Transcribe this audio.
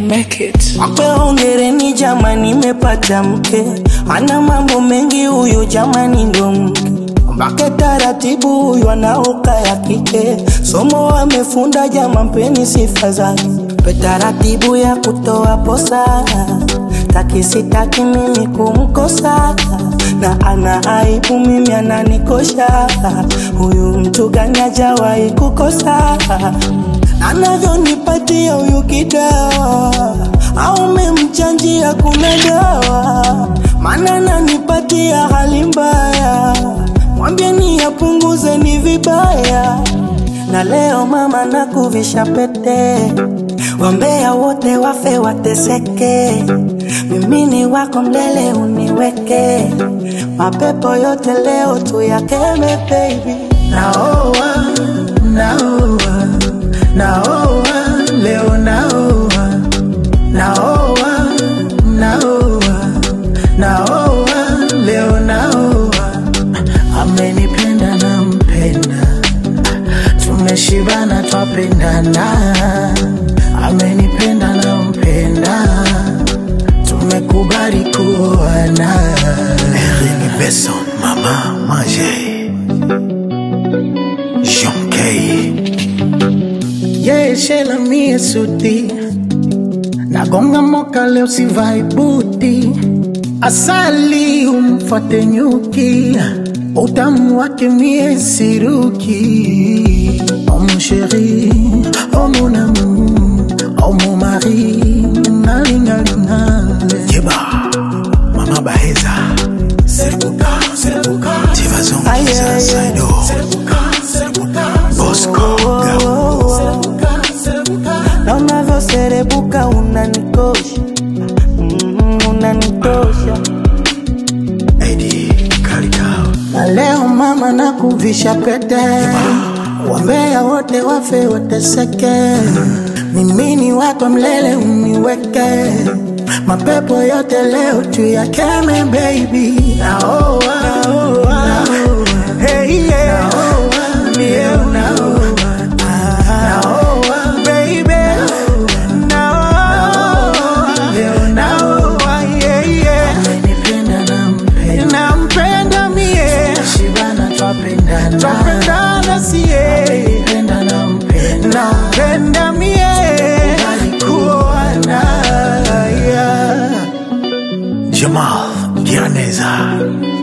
make it. Wape hongereni jamani, nimepata mke ana mambo mengi huyu jamani, ndo mke mbake taratibu, huyu anaoka ya kike, somo amefunda jama, mpeni sifa zake, pe taratibu ya kutoa posa, taki sitaki mimi kumkosa, na ana aibu mimi ananikosha, huyu mtu gani hajawahi kukosa anavyonipatia huyu kidawa au memchanjia kuna dawa maana nanipatia hali mbaya mwambie ni apunguze ni vibaya na leo mama nakuvisha pete wambea wote wafe wateseke mimi ni wako mlele uniweke mapepo yote leo tuyakeme baby naoa naoa naoa leo naoa naoa naoa naoa leo naoa amenipenda na mpenda tumeshibana twapendana amenipenda na mpenda tumekubali kuoana Erin Besson, Mama Manger. Jean Kay. yeshela mie suti nagonga moka leo sivai buti asali umfate nyuki utamu wake mie siruki oh mon chéri oh mon amour oh mon mari nalingalingale Yeba. Mama Baheza. Serbuka, Serbuka. Tivazon, Aye, Kisa, aye. Saido. Bosco, Gabo. na unavyoserebuka unanikosha mm, unanikosha Eddie, Kalikao. na leo mama nakuvisha pete wambea wote wafe wateseke mimi ni wako mlele uniweke mapepo yote leo tuyakeme baby naoa naoa hey yeah naoa mie unaoa naoa baby naoa leo naoa yeah yeah amenipenda nampenda nampenda mie shibana twapendana twapendana sie amenipenda nampenda nampenda mie kuoana yeah. Jamal Giraneza.